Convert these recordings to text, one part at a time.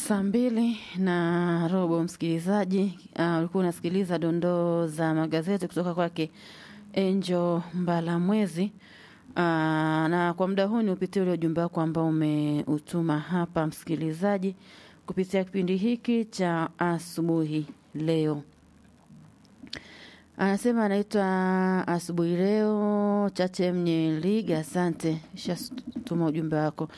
Saa mbili na robo, msikilizaji, uh, ulikuwa unasikiliza dondoo za magazeti kutoka kwake Angel Mbalamwezi. Uh, na kwa muda huu ni upitie ule ujumbe wako ambao umeutuma hapa msikilizaji, kupitia kipindi hiki cha asubuhi leo. Anasema anaitwa asubuhi leo Chache Mnyeliga. Asante, shatuma ujumbe wako.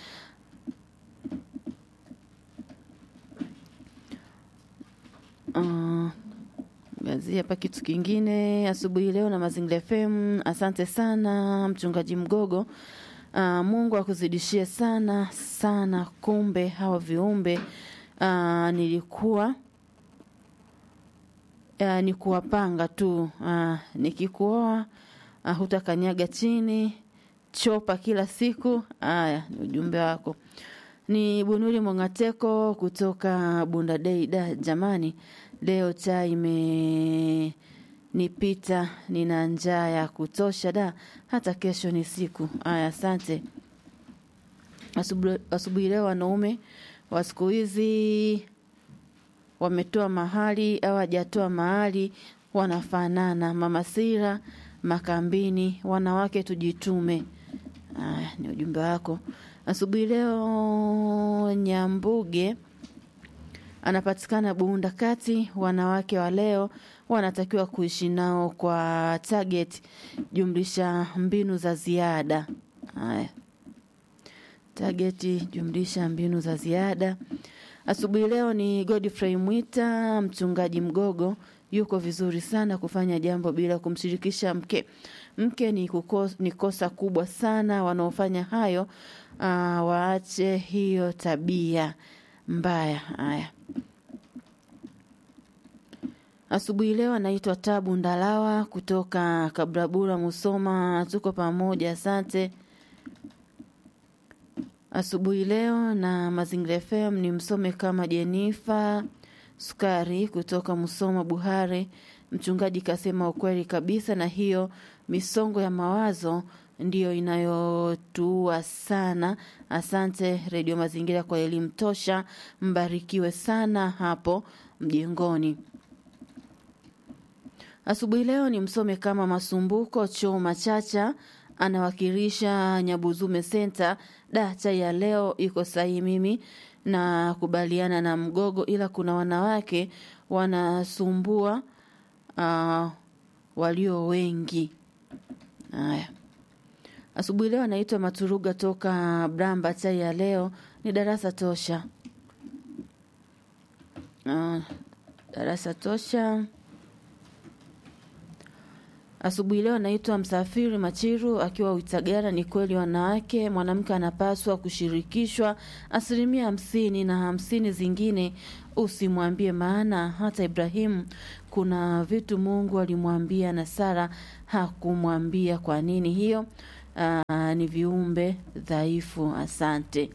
Uh, gazia hapa kitu kingine asubuhi leo na Mazingira FM. Asante sana mchungaji Mgogo. Uh, Mungu akuzidishie sana sana. Kumbe hawa viumbe uh, nilikuwa uh, ni kuwapanga tu uh, nikikuoa uh, hutakanyaga chini chopa kila siku. Haya ni ujumbe wako. Ni Bunuri Mongateko kutoka Bunda Dei. Da jamani, leo chai imenipita, nina njaa ya kutosha da, hata kesho ni siku. Aya, asante. Asubuhi leo wanaume wa siku hizi wametoa mahali au hajatoa mahali, wanafanana. Mama Sira Makambini, wanawake tujitume. Aya, ni ujumbe wako asubuhi leo. Nyambuge anapatikana Bunda Kati. Wanawake wa leo wanatakiwa kuishi nao kwa target jumlisha mbinu za ziada. Haya, targeti jumlisha mbinu za ziada. Asubuhi leo ni Godfrey Mwita, mchungaji Mgogo yuko vizuri sana kufanya jambo bila kumshirikisha mke. Mke ni, kukos, ni kosa kubwa sana. Wanaofanya hayo uh, waache hiyo tabia mbaya. Haya, asubuhi leo anaitwa Tabu Ndalawa kutoka Kabrabura, Musoma. Tuko pamoja, asante. Asubuhi leo na Mazingira FM ni msome kama Jenifa Sukari kutoka Musoma Buhare. Mchungaji kasema ukweli kabisa, na hiyo misongo ya mawazo ndiyo inayotuua sana. Asante Redio Mazingira kwa elimu tosha, mbarikiwe sana hapo mjengoni. Asubuhi leo ni msome kama Masumbuko Choma Chacha anawakilisha Nyabuzume Senta. Da, chai ya leo iko sahihi. Mimi na kubaliana na Mgogo, ila kuna wanawake wanasumbua uh, walio wengi. Haya, asubuhi leo anaitwa Maturuga toka Bramba. Chai ya leo ni darasa tosha. Uh, darasa tosha. Asubuhi leo anaitwa Msafiri Machiru akiwa Uitagara. Ni kweli wanawake, mwanamke anapaswa kushirikishwa asilimia hamsini na hamsini zingine usimwambie, maana hata Ibrahimu kuna vitu Mungu alimwambia na Sara hakumwambia. Kwa nini hiyo? Aa, ni viumbe dhaifu. Asante.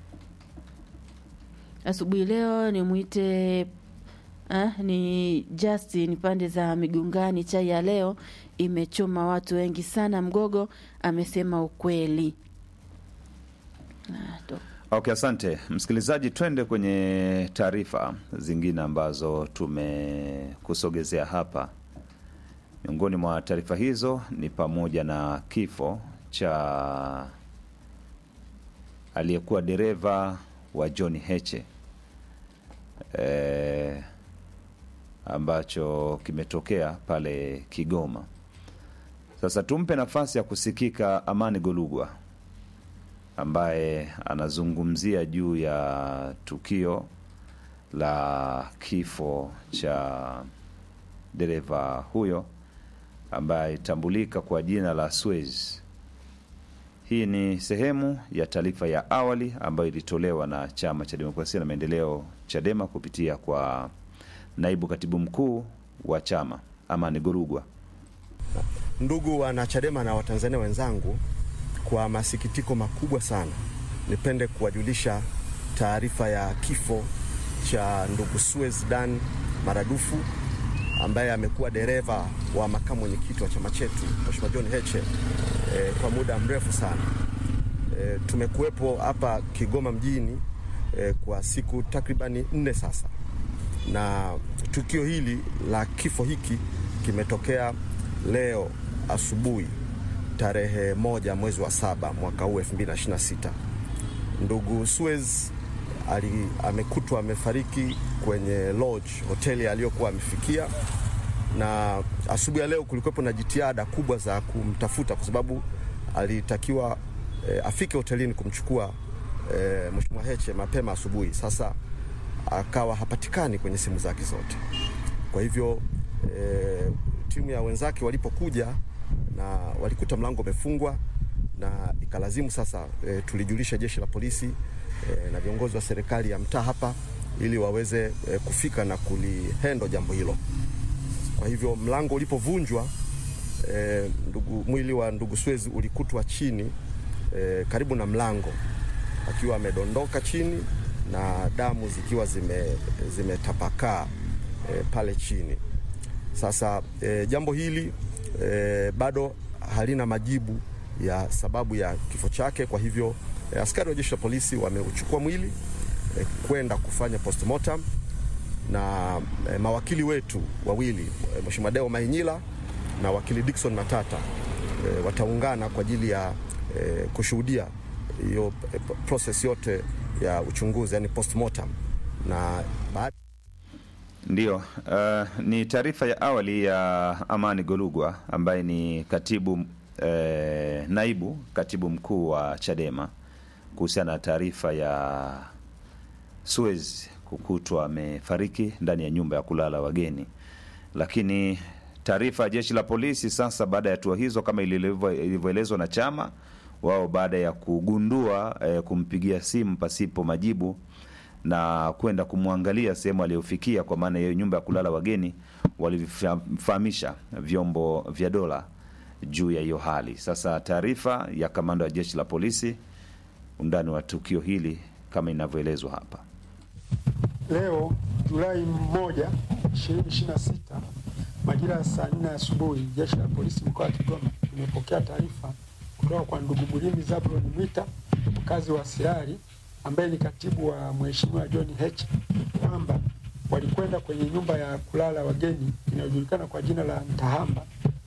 Asubuhi leo nimwite Ah, ni Justin pande za Migungani. Chai ya leo imechoma watu wengi sana. Mgogo amesema ukweli. Ah, Okay, asante msikilizaji, twende kwenye taarifa zingine ambazo tumekusogezea hapa. Miongoni mwa taarifa hizo ni pamoja na kifo cha aliyekuwa dereva wa John Heche e, ambacho kimetokea pale Kigoma. Sasa tumpe nafasi ya kusikika Amani Golugwa ambaye anazungumzia juu ya tukio la kifo cha dereva huyo ambaye alitambulika kwa jina la Suez. Hii ni sehemu ya taarifa ya awali ambayo ilitolewa na Chama cha Demokrasia na Maendeleo, Chadema, kupitia kwa naibu katibu mkuu wa chama Amani Gorugwa. Ndugu wanachadema na Watanzania wenzangu, kwa masikitiko makubwa sana nipende kuwajulisha taarifa ya kifo cha ndugu Suez Dan Maradufu ambaye amekuwa dereva wa makamu mwenyekiti wa chama chetu Mheshimiwa John Heche e, kwa muda mrefu sana. E, tumekuwepo hapa Kigoma mjini eh, kwa siku takribani nne sasa, na tukio hili la kifo hiki kimetokea leo asubuhi tarehe moja mwezi wa saba mwaka huu 2026. Ndugu Suez ali, amekutwa amefariki kwenye lodge hoteli aliyokuwa amefikia, na asubuhi ya leo kulikuwepo na jitihada kubwa za kumtafuta kwa sababu alitakiwa e, afike hotelini kumchukua e, Mheshimiwa Heche mapema asubuhi. Sasa akawa hapatikani kwenye simu zake zote, kwa hivyo e, timu ya wenzake walipokuja na walikuta mlango umefungwa na ikalazimu sasa e, tulijulisha jeshi la polisi e, na viongozi wa serikali ya mtaa hapa ili waweze e, kufika na kulihendo jambo hilo. Kwa hivyo mlango ulipovunjwa e, ndugu, mwili wa ndugu Suez ulikutwa chini e, karibu na mlango akiwa amedondoka chini na damu zikiwa zimetapakaa zime e, pale chini. Sasa e, jambo hili e, bado halina majibu ya sababu ya kifo chake. Kwa hivyo e, askari wa jeshi la polisi wameuchukua mwili e, kwenda kufanya postmortem na e, mawakili wetu wawili e, Mheshimiwa Deo Mahinyila na wakili Dickson Matata e, wataungana kwa ajili ya e, kushuhudia hiyo e, process yote ya uchunguzi yani postmortem na baada Ndiyo, uh, ni taarifa ya awali ya Amani Golugwa ambaye ni katibu eh, naibu katibu mkuu wa Chadema kuhusiana na taarifa ya Suez kukutwa amefariki ndani ya nyumba ya kulala wageni. Lakini taarifa ya jeshi la polisi sasa, baada ya hatua hizo, kama ilivyoelezwa na chama wao, baada ya kugundua eh, kumpigia simu pasipo majibu na kwenda kumwangalia sehemu aliyofikia, kwa maana ya nyumba ya kulala wageni, walifahamisha vyombo vya dola juu ya hiyo hali. Sasa taarifa ya kamanda wa jeshi la polisi, undani wa tukio hili kama inavyoelezwa hapa. Leo Julai moja 2026 majira ya saa nne asubuhi, jeshi la polisi mkoa wa Kigoma limepokea taarifa kutoka kwa ndugu Mulimi Zabron Mwita mkazi wa Sirari ambaye ni katibu wa Mheshimiwa John Heche kwamba walikwenda kwenye nyumba ya kulala wageni inayojulikana kwa jina la Ntahamba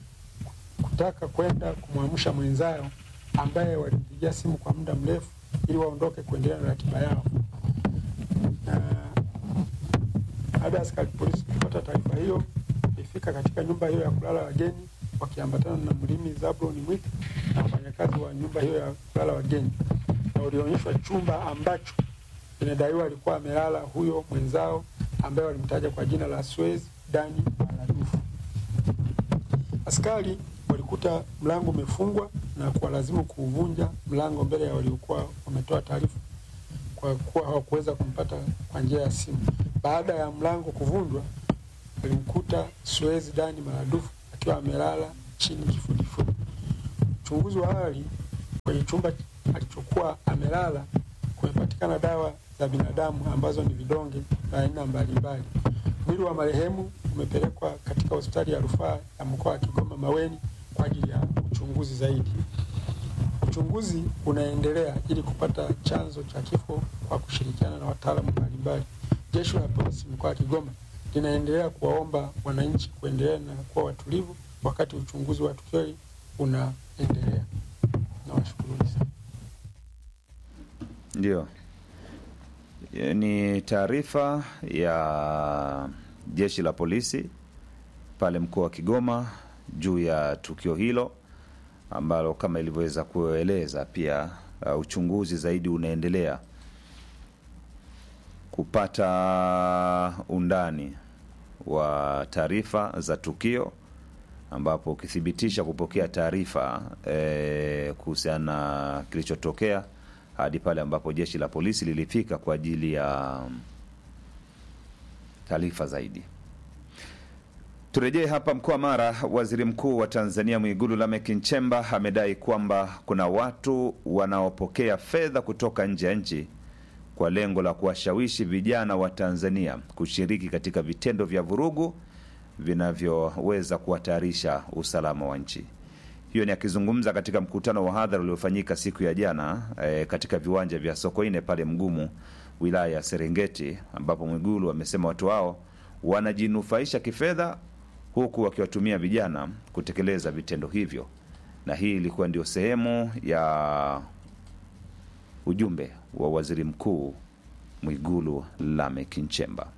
kutaka kwenda kumwamsha mwenzao ambaye walimpigia simu kwa muda mrefu ili waondoke kuendelea na ratiba yao. Na baada ya askari polisi kupata taarifa hiyo, ilifika katika nyumba hiyo ya kulala wageni wakiambatana na Mlimi Zabron Mwita na wafanyakazi wa nyumba hiyo ya kulala wageni na ulionyeshwa chumba ambacho inadaiwa alikuwa amelala huyo mwenzao ambaye walimtaja kwa jina la Suez Dani Maradufu. Askari walikuta mlango umefungwa na kuwalazimu kuuvunja mlango mbele ya waliokuwa wametoa taarifa, kwa kuwa hawakuweza kumpata kwa njia ya simu. Baada ya mlango kuvunjwa, walimkuta Suez Dani Maradufu akiwa amelala chini kifudifudi. Uchunguzi wa awali kwenye chumba alichokuwa amelala kumepatikana dawa za binadamu ambazo ni vidonge vya aina mbalimbali. Mwili wa marehemu umepelekwa katika hospitali ya rufaa ya mkoa wa Kigoma Maweni kwa ajili ya uchunguzi zaidi. Uchunguzi unaendelea ili kupata chanzo cha kifo kwa kushirikiana na wataalamu mbalimbali. Jeshi la polisi mkoa wa Kigoma linaendelea kuwaomba wananchi kuendelea na kuwa watulivu wakati uchunguzi wa tukio hili unaendelea. Nawashukuruni sana. Ndio, ni taarifa ya jeshi la polisi pale mkoa wa Kigoma juu ya tukio hilo ambalo kama ilivyoweza kueleza pia, uh, uchunguzi zaidi unaendelea kupata undani wa taarifa za tukio, ambapo ukithibitisha kupokea taarifa eh, kuhusiana na kilichotokea hadi pale ambapo jeshi la polisi lilifika kwa ajili ya taarifa zaidi. Turejee hapa mkoa wa Mara. Waziri Mkuu wa Tanzania Mwigulu Lameck Nchemba amedai kwamba kuna watu wanaopokea fedha kutoka nje ya nchi kwa lengo la kuwashawishi vijana wa Tanzania kushiriki katika vitendo vya vurugu vinavyoweza kuhatarisha usalama wa nchi. Hiyo ni akizungumza katika mkutano wa hadhara uliofanyika siku ya jana e, katika viwanja vya Sokoine pale Mgumu wilaya ya Serengeti, ambapo Mwigulu amesema watu hao wanajinufaisha kifedha huku wakiwatumia vijana kutekeleza vitendo hivyo, na hii ilikuwa ndio sehemu ya ujumbe wa waziri mkuu Mwigulu Lameck Nchemba.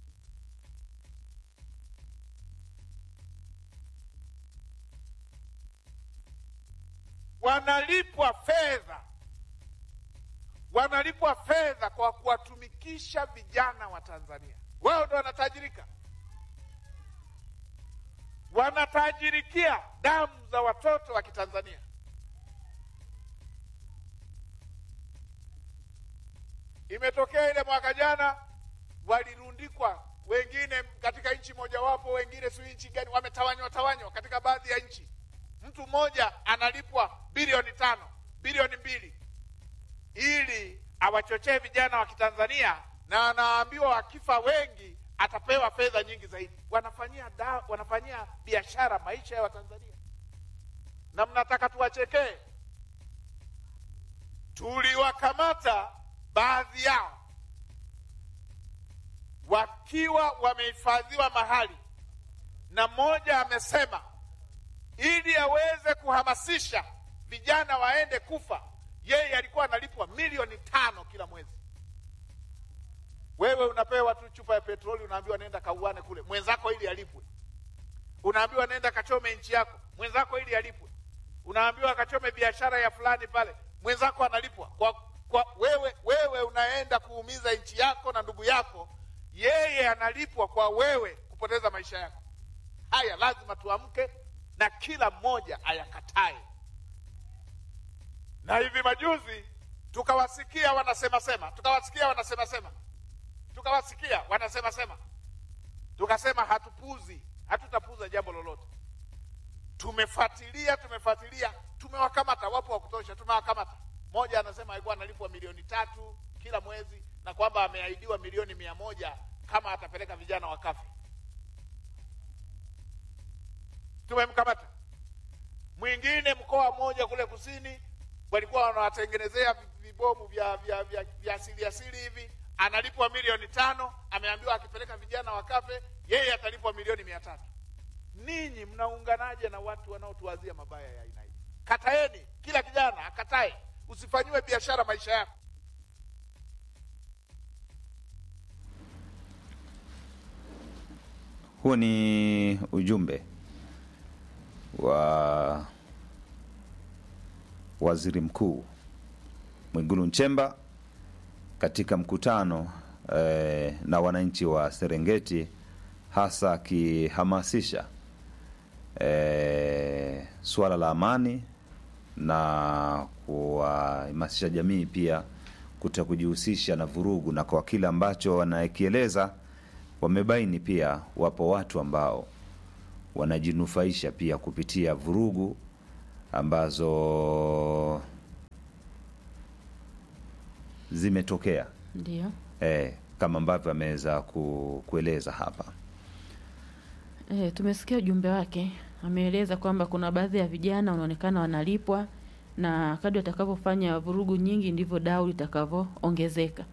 wanalipwa fedha, wanalipwa fedha kwa kuwatumikisha vijana wa Tanzania. Wao ndo wanatajirika, wanatajirikia damu za watoto wa Kitanzania. Imetokea ile mwaka jana, walirundikwa wengine katika nchi mojawapo, wengine si nchi gani, wametawanywa tawanywa katika baadhi ya nchi mtu mmoja analipwa bilioni tano bilioni mbili ili awachochee vijana wa Kitanzania, na anaambiwa wakifa wengi atapewa fedha nyingi zaidi. Wanafanyia da, wanafanyia biashara maisha ya Watanzania, na mnataka tuwachekee? Tuliwakamata baadhi yao wakiwa wamehifadhiwa mahali, na mmoja amesema ili aweze kuhamasisha vijana waende kufa, yeye alikuwa analipwa milioni tano kila mwezi. Wewe unapewa tu chupa ya petroli, unaambiwa nenda kauane kule, mwenzako ili alipwe. Unaambiwa nenda kachome nchi yako, mwenzako ili alipwe. Unaambiwa kachome biashara ya fulani pale, mwenzako analipwa kwa, kwa wewe. Wewe unaenda kuumiza nchi yako na ndugu yako, yeye analipwa kwa wewe kupoteza maisha yako. Haya lazima tuamke na kila mmoja ayakatae. Na hivi majuzi tukawasikia wanasema sema, tukawasikia wanasema sema, tukawasikia wanasema sema, tukasema hatupuzi, hatutapuza jambo lolote. Tumefuatilia, tumefuatilia, tumewakamata, wapo wa kutosha, tumewakamata. Mmoja anasema alikuwa analipwa milioni tatu kila mwezi na kwamba ameahidiwa milioni mia moja kama atapeleka vijana wakafe. tumemkamata. Mwingine mkoa mmoja kule kusini walikuwa wanawatengenezea vibomu vya vya vya, vya asili asili hivi, analipwa milioni tano, ameambiwa akipeleka vijana wakafe, yeye atalipwa milioni mia tatu. Ninyi mnaunganaje na watu wanaotuwazia mabaya ya aina hii? Kataeni, kila kijana akatae, usifanyiwe biashara maisha yako. Huu ni ujumbe wa waziri mkuu Mwigulu Nchemba katika mkutano eh, na wananchi wa Serengeti, hasa akihamasisha eh, suala la amani na kuwahamasisha jamii pia kuta kujihusisha na vurugu, na kwa kile ambacho wanakieleza, wamebaini pia wapo watu ambao wanajinufaisha pia kupitia vurugu ambazo zimetokea Ndio. eh, kama ambavyo ameweza ku, kueleza hapa. E, tumesikia ujumbe wake. Ameeleza kwamba kuna baadhi ya vijana wanaonekana wanalipwa na kadri watakavyofanya vurugu nyingi ndivyo dau litakavyoongezeka.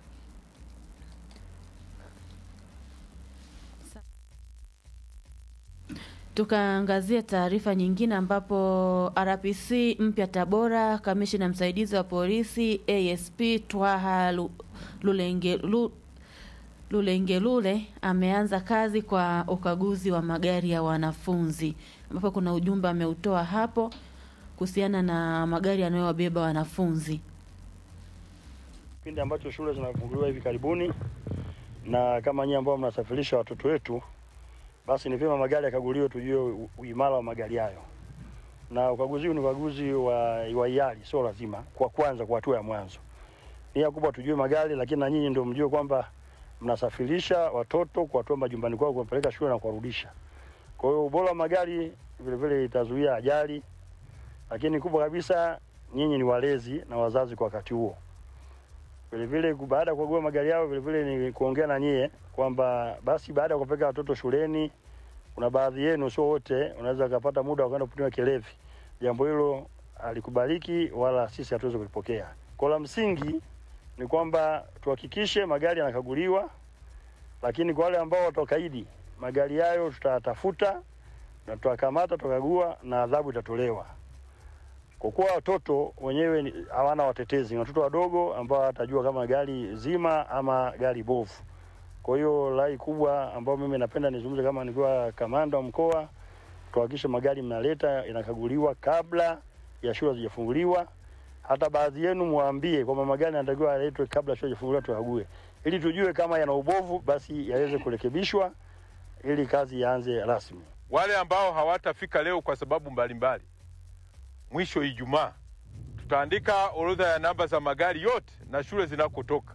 Tukaangazia taarifa nyingine ambapo RPC mpya Tabora, kamishina msaidizi wa polisi ASP Twaha Lu- Lulenge, Lu, Lulengelule ameanza kazi kwa ukaguzi wa magari ya wanafunzi, ambapo kuna ujumbe ameutoa hapo kuhusiana na magari yanayowabeba wanafunzi. kipindi ambacho shule zinafunguliwa hivi karibuni, na kama nyinyi ambao mnasafirisha watoto wetu, basi ni vyema magari yakaguliwe, tujue u- uimara wa magari hayo. Na ukaguzi huu ni ukaguzi wa, wa hiari, sio lazima kwa kwanza, kwa hatua ya mwanzo. Nia kubwa tujue magari, lakini na nyinyi ndio mjue kwamba mnasafirisha watoto kuwatoa majumbani kwao kuwapeleka shule na kuwarudisha. Kwa hiyo ubora wa magari vile vile itazuia ajali, lakini kubwa kabisa, nyinyi ni walezi na wazazi kwa wakati huo vile vile ku- baada ya kukagua magari yao, vile vile ni kuongea na nyie kwamba basi baada ya kupeleka watoto shuleni, kuna baadhi yenu, sio wote, unaweza kupata muda wa kwenda kupimiwa kilevi. Jambo hilo alikubaliki wala sisi hatuwezi kulipokea. Kwa la msingi ni kwamba tuhakikishe magari yanakaguliwa, lakini kwa wale ambao watakaidi magari yayo tutatafuta na tutakamata, tutakagua na adhabu itatolewa. Kwa kuwa watoto wenyewe ni- hawana watetezi, ni watoto wadogo ambao watajua kama gari zima ama gari bovu. Kwa hiyo rai kubwa ambayo mimi napenda nizungumze kama nikiwa kamanda wa mkoa, tuhakikishe magari mnaleta yanakaguliwa kabla ya shule hazijafunguliwa. Hata baadhi yenu mwambie kwamba magari yanatakiwa yaletwe kabla shule hazijafunguliwa, tukague ili tujue kama yana ubovu, basi yaweze kurekebishwa ili kazi ianze rasmi. wale ambao hawatafika leo kwa sababu mbalimbali, mwisho Ijumaa tutaandika orodha ya namba za magari yote na shule zinakotoka.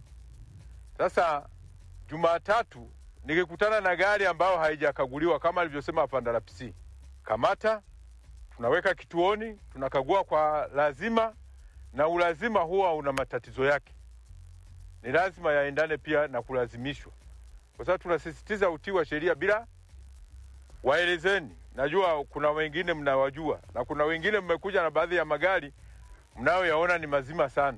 Sasa Jumatatu nikikutana na gari ambayo haijakaguliwa kama alivyosema afande RPC, kamata, tunaweka kituoni, tunakagua kwa lazima, na ulazima huwa una matatizo yake. Ni lazima yaendane pia na kulazimishwa, kwa sababu tunasisitiza utii wa sheria bila waelezeni. Najua kuna wengine mnawajua na kuna wengine mmekuja na baadhi ya magari mnayoyaona ni mazima sana.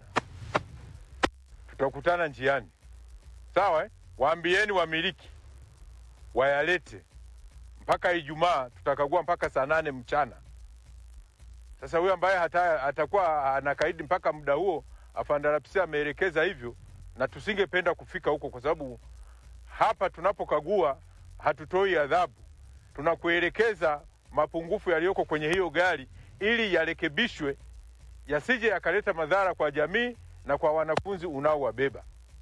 Tutakutana njiani, sawa eh? Waambieni wamiliki wayalete mpaka Ijumaa, tutakagua mpaka saa nane mchana. Sasa huyo ambaye hata, atakuwa anakaidi mpaka muda huo, afande RPC ameelekeza hivyo, na tusingependa kufika huko, kwa sababu hapa tunapokagua hatutoi adhabu tunakuelekeza mapungufu yaliyoko kwenye hiyo gari ili yarekebishwe, yasije yakaleta madhara kwa jamii na kwa wanafunzi unaowabeba.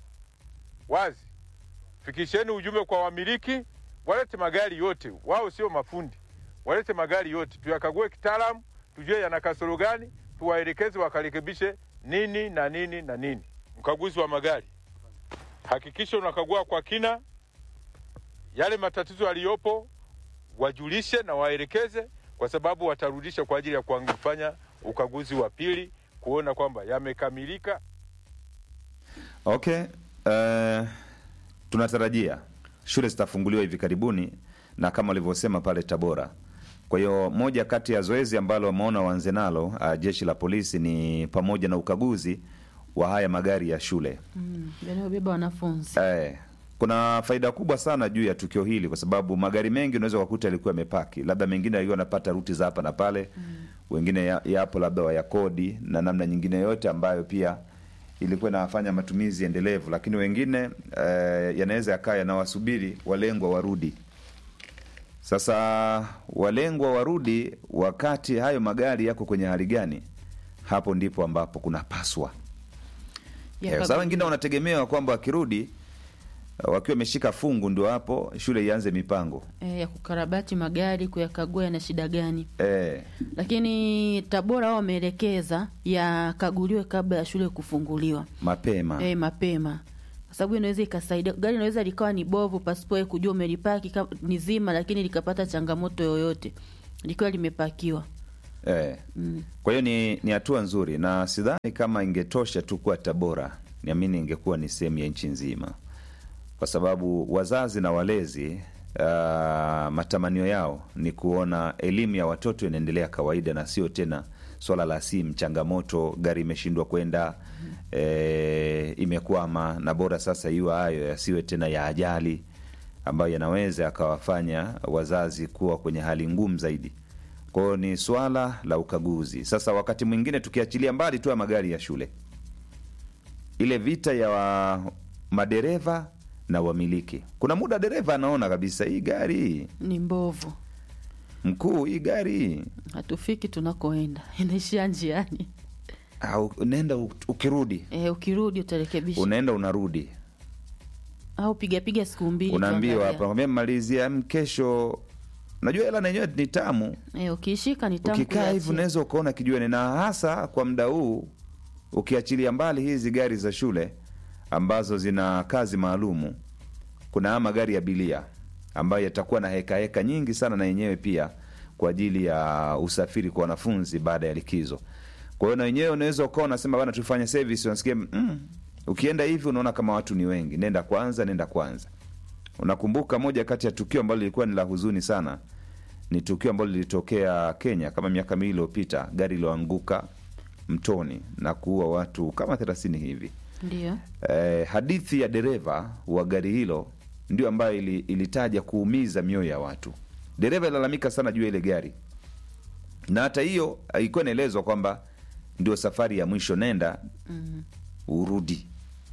Wazi, fikisheni ujumbe kwa wamiliki, walete magari yote, wao sio mafundi, walete magari yote tuyakague kitaalamu, tujue yana kasoro gani, tuwaelekeze wakarekebishe nini na nini na nini. Mkaguzi wa magari, hakikisha unakagua kwa kina yale matatizo yaliyopo wajulishe na waelekeze, kwa sababu watarudisha kwa ajili ya kufanya ukaguzi wa pili kuona kwamba yamekamilika. Okay. Uh, tunatarajia shule zitafunguliwa hivi karibuni na kama walivyosema pale Tabora. Kwa hiyo moja kati ya zoezi ambalo wameona waanze nalo uh, jeshi la polisi ni pamoja na ukaguzi wa haya magari ya shule. mm, yanayobeba wanafunzi Eh, kuna faida kubwa sana juu ya tukio hili kwa sababu magari mengi unaweza kukuta yalikuwa yamepaki, labda mengine yalikuwa yanapata ruti za hapa na pale mm. wengine ya- yapo labda wayakodi na namna nyingine yote ambayo pia ilikuwa inawafanya matumizi endelevu, lakini wengine eh, yanaweza yakaa yanawasubiri walengwa warudi. Sasa walengwa warudi, wakati hayo magari yako kwenye hali gani? Hapo ndipo ambapo kunapaswa Eh, Yakagu- sasa wengine wanategemewa kwamba wakirudi uh, wakiwa wameshika fungu ndio hapo shule ianze mipango eh, ya kukarabati magari kuyakagua yana shida gani eh, lakini tabora wao wameelekeza yakaguliwe kabla ya shule kufunguliwa mapema eh, mapema kwa sababu inaweza ikasaidia gari inaweza likawa ni bovu pasipo wewe kujua umelipaki ka- ni zima lakini likapata changamoto yoyote likiwa limepakiwa eh. mm. Kwa hiyo ni ni hatua nzuri, na sidhani kama ingetosha tu kuwa Tabora, niamini ingekuwa ni sehemu ya nchi nzima, kwa sababu wazazi na walezi uh, matamanio yao ni kuona elimu ya watoto inaendelea kawaida na sio tena swala la simu, changamoto, gari imeshindwa kwenda e, imekwama, na bora sasa iwe hayo yasiwe tena ya ajali ambayo yanaweza yakawafanya wazazi kuwa kwenye hali ngumu zaidi. Kwa hiyo ni swala la ukaguzi. Sasa wakati mwingine tukiachilia mbali tu ya magari ya shule, ile vita ya wa madereva na wamiliki, kuna muda dereva anaona kabisa hii gari ni mbovu mkuu, hii gari hatufiki tunakoenda inaishia njiani au unaenda u- ukirudi, e, ukirudi utarekebisha unaenda unarudi, au pigapiga siku mbili unaambiwa tuangalia. hapa, nakwambia mmalizia mm, kesho. Najua hela na yenyewe ni tamu, e, ukiishika ni tamu ukikaa hivi kuiachia. unaweza ukaona kijuani, na hasa kwa muda huu ukiachilia mbali hizi gari za shule ambazo zina kazi maalumu, kuna haya magari ya bilia ambayo yatakuwa na heka heka nyingi sana na yenyewe pia kwa ajili ya usafiri kwa wanafunzi baada ya likizo. Kwa hiyo na wenyewe unaweza ukawa unasema bana, tufanye service, unasikia mm, ukienda hivi unaona kama watu ni wengi, nenda kwanza, nenda kwanza. Unakumbuka moja kati ya tukio ambalo lilikuwa ni la huzuni sana, ni tukio ambalo lilitokea Kenya kama miaka miwili iliyopita, gari liloanguka mtoni na kuua watu kama thelathini hivi. Ndio. eh, hadithi ya dereva wa gari hilo ndio ambayo ili, ilitaja kuumiza mioyo ya watu. Dereva ilalamika sana juu ya ile gari, na hata hiyo ilikuwa inaelezwa kwamba ndio safari ya mwisho, nenda urudi.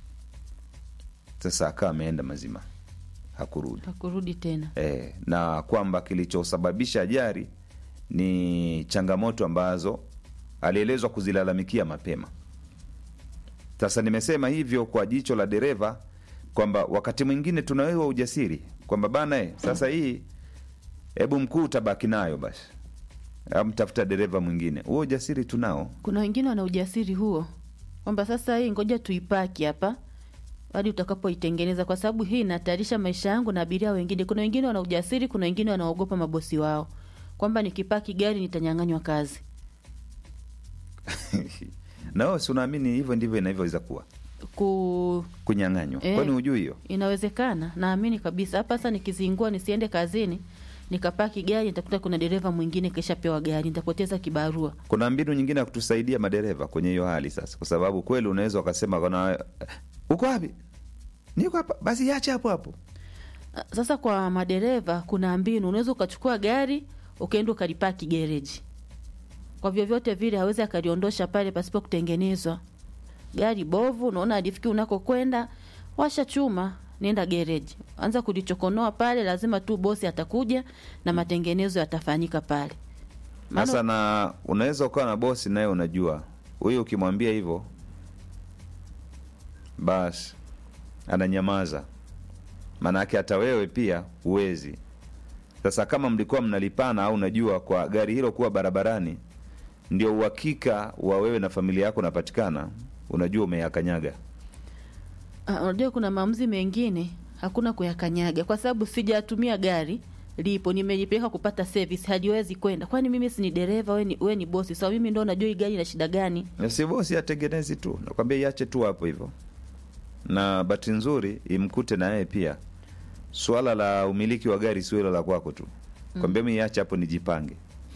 Sasa akawa ameenda mazima, hakurudi Hakurudi tena. e, na kwamba kilichosababisha ajali ni changamoto ambazo alielezwa kuzilalamikia mapema. Sasa nimesema hivyo kwa jicho la dereva kwamba wakati mwingine tunawewa ujasiri kwamba bana, eh, sasa hii hebu mkuu utabaki nayo basi, amtafuta dereva mwingine. Huo ujasiri tunao. Kuna wengine wana ujasiri huo kwamba sasa hii ngoja tuipaki hapa hadi utakapoitengeneza, kwa sababu hii inahatarisha maisha yangu na abiria wengine. Kuna wengine wana ujasiri, kuna wengine wanaogopa mabosi wao kwamba nikipaki gari nitanyang'anywa kazi. na wewe si unaamini hivyo ndivyo inavyoweza kuwa Ku kunyang'anywa? Eh. Kwani hujui hiyo? inawezekana, naamini kabisa. Hapa sasa nikizingua nisiende kazini nikapaki gari, nitakuta kuna dereva mwingine kishapewa gari, nitapoteza kibarua. kuna mbinu nyingine ya kutusaidia madereva kwenye hiyo hali sasa, kwa sababu kweli unaweza ukasema kana uko wapi? Niko hapa, basi iache hapo hapo. Sasa kwa madereva kuna mbinu, unaweza ukachukua gari ukaenda ukalipaki gereji. Kwa vyovyote vile hawezi akaliondosha pale pasipo kutengenezwa. Gari bovu, unaona alifiki unakokwenda, washa chuma, nenda gereji, anza kulichokonoa pale. Lazima tu bosi atakuja na matengenezo yatafanyika pale. Maana- Sasa na unaweza ukawa na bosi naye unajua huyu, ukimwambia hivyo basi ananyamaza, maanake hata wewe pia huwezi. Sasa kama mlikuwa mnalipana au unajua kwa gari hilo kuwa barabarani ndio uhakika wa wewe na familia yako unapatikana, unajua umeyakanyaga. Ah, unajua kuna maamuzi mengine hakuna kuyakanyaga, kwa sababu sijatumia gari lipo, nimelipeleka kupata service, haliwezi kwenda. Kwani mimi si ni dereva, we ni, we ni bosi, so mimi ndo najua hii gari ina shida gani? Na si bosi atengenezi tu, nakwambia iache tu hapo hivyo, na bahati nzuri imkute na yeye pia. Swala la umiliki wa gari sio hilo la kwako tu, kwambia mi iache hapo nijipange.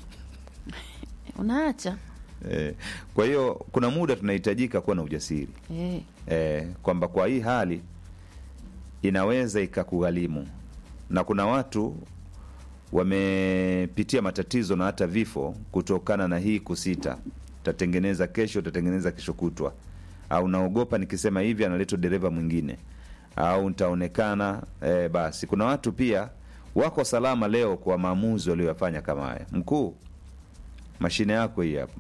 Unaacha Eh, kwa hiyo kuna muda tunahitajika kuwa na ujasiri eh. eh, kwamba kwa hii hali inaweza ikakugharimu, na kuna watu wamepitia matatizo na hata vifo kutokana na hii kusita. Tatengeneza kesho, tatengeneza kesho kutwa, au naogopa nikisema hivi analetwa dereva mwingine, au nitaonekana eh, basi. Kuna watu pia wako salama leo kwa maamuzi walioyafanya kama haya. Mkuu, mashine yako hii hapa,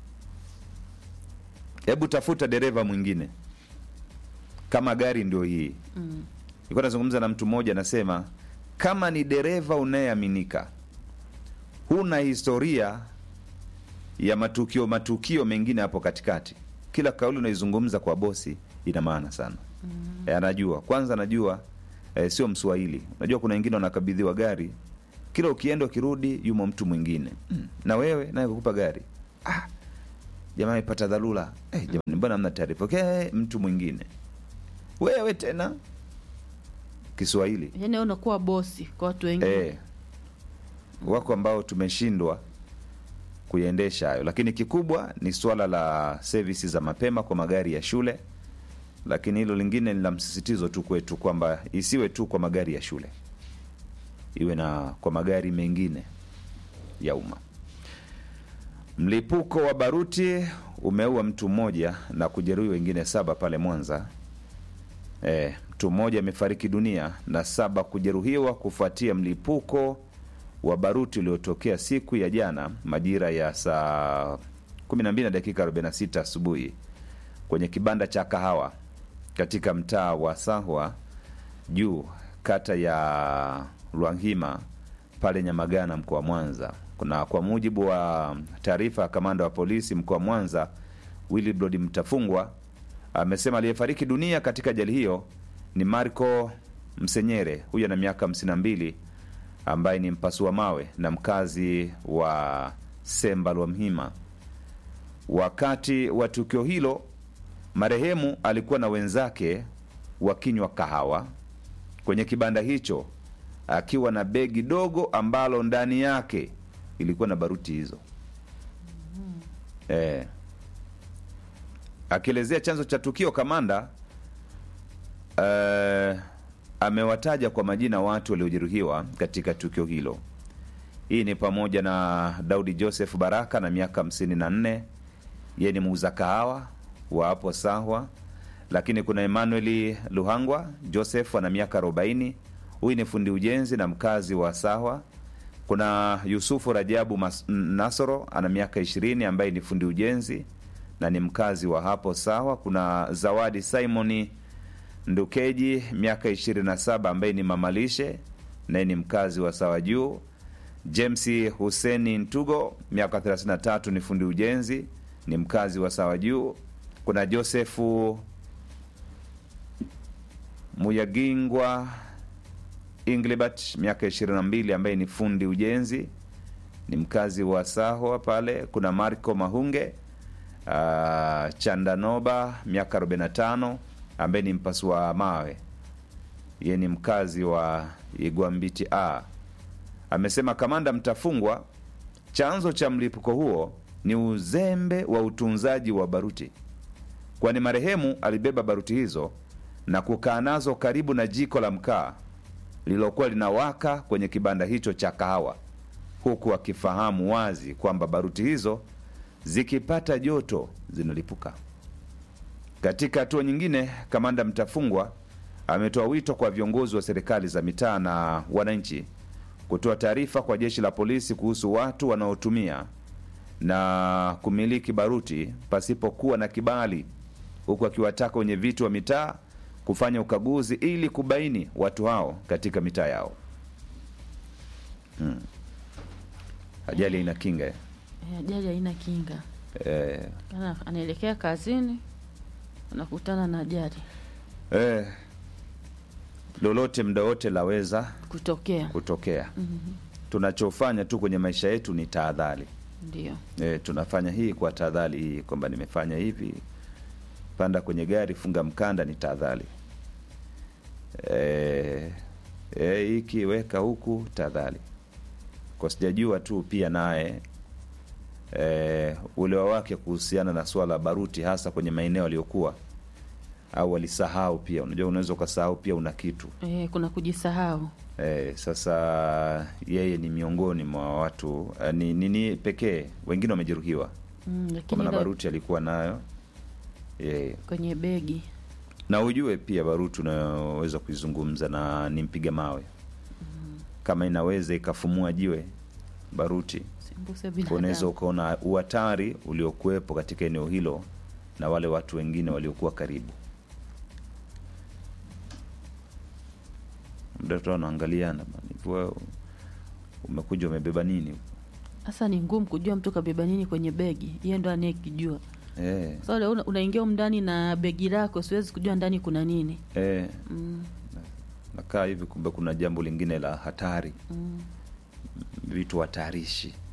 hebu tafuta dereva mwingine kama gari ndio hii Mm. nilikuwa nazungumza na mtu mmoja anasema kama ni dereva unayeaminika huna historia ya matukio matukio mengine hapo katikati kila kauli unaizungumza kwa bosi ina maana sana mm. e, anajua kwanza anajua e, sio mswahili unajua kuna wengine wanakabidhiwa gari kila ukienda ukirudi yumo mtu mwingine mm. na wewe naye kukupa gari ah, jamaa amepata dharura eh, jamani mbona hamna taarifa okay, mtu mwingine wewe tena Kiswahili Yani wewe unakuwa bosi kwa watu wengine eh, wako ambao tumeshindwa kuiendesha hayo, lakini kikubwa ni suala la sevisi za mapema kwa magari ya shule, lakini hilo lingine ni la msisitizo tu kwetu kwamba isiwe tu kwa magari ya shule, iwe na kwa magari mengine ya umma. Mlipuko wa baruti umeua mtu mmoja na kujeruhi wengine saba pale Mwanza. E, mtu mmoja amefariki dunia na saba kujeruhiwa kufuatia mlipuko wa baruti uliotokea siku ya jana majira ya saa 12 na dakika 46 asubuhi kwenye kibanda cha kahawa katika mtaa wa Sahwa juu kata ya Lwanghima pale Nyamagana mkoa wa Mwanza. Kuna kwa mujibu wa taarifa ya kamanda wa polisi mkoa wa Mwanza Willibrod Mtafungwa amesema aliyefariki dunia katika ajali hiyo ni Marco Msenyere, huyo ana miaka 52 ambaye ni mpasua mawe na mkazi wa Semba Lwamhima. Wakati wa tukio hilo, marehemu alikuwa na wenzake wakinywa kahawa kwenye kibanda hicho akiwa na begi dogo ambalo ndani yake ilikuwa na baruti hizo. Eh, akielezea chanzo cha tukio kamanda uh, amewataja kwa majina watu waliojeruhiwa katika tukio hilo hii ni pamoja na daudi joseph baraka na miaka 54 yeye ni muuza kahawa wa hapo sahwa lakini kuna emmanuel luhangwa joseph ana miaka 40 huyu ni fundi ujenzi na mkazi wa sahwa kuna yusufu rajabu Mas- nasoro ana miaka 20 ambaye ni fundi ujenzi na ni mkazi wa hapo sawa kuna zawadi simoni ndukeji miaka 27 ambaye ni mamalishe naye ni mkazi wa sawa juu james huseni ntugo miaka 33 ni fundi ujenzi ni mkazi wa sawa juu kuna josefu muyagingwa inglibert miaka 22 ambaye ni fundi ujenzi ni mkazi wa sahwa pale kuna marco mahunge uh, chandanoba miaka 45 ambaye ni mpasua mawe ye ni mkazi wa igwambiti a amesema kamanda mtafungwa chanzo cha mlipuko huo ni uzembe wa utunzaji wa baruti kwani marehemu alibeba baruti hizo na kukaa nazo karibu na jiko la mkaa lililokuwa linawaka kwenye kibanda hicho cha kahawa huku akifahamu wazi kwamba baruti hizo zikipata joto zinalipuka katika hatua nyingine kamanda mtafungwa ametoa wito kwa viongozi wa serikali za mitaa na wananchi kutoa taarifa kwa jeshi la polisi kuhusu watu wanaotumia na kumiliki baruti pasipokuwa na kibali huku akiwataka wenye viti wa mitaa kufanya ukaguzi ili kubaini watu hao katika mitaa yao hmm. ajali ina kinga eh. Eh, ajali haina kinga eh, Kana anaelekea kazini anakutana na ajali eh, lolote mda wote laweza kutokea kutokea tunachofanya tu kwenye maisha yetu ni tahadhari ndio e, tunafanya hii kwa tahadhari hii kwamba nimefanya hivi panda kwenye gari funga mkanda ni tahadhari e, e, hiki weka huku tahadhari kwa sijajua tu pia naye e, ulewa wake kuhusiana na swala la baruti hasa kwenye maeneo aliyokuwa au alisahau pia unajua unaweza ukasahau pia una kitu eh, kuna kujisahau Eh, sasa yeye ni miongoni mwa watu eh, ni nini pekee wengine wamejeruhiwa mm, kwa lakini maana ila baruti alikuwa nayo yeye kwenye begi na ujue pia baruti unayoweza kuizungumza na ni mpiga mawe kama inaweza ikafumua jiwe baruti sembuse unaweza binadamu ukaona uhatari uliokuwepo katika eneo hilo na wale watu wengine waliokuwa karibu mtoto anaangaliana bana, hivi wewe umekuja umebeba nini sasa ni ngumu kujua mtu kabeba nini kwenye begi yeye ndo anayekijua eh, sasa so, una, unaingia humu ndani na begi lako siwezi kujua ndani kuna nini eh, mm, nakaa hivi kumbe kuna jambo lingine la hatari mm. vitu hatarishi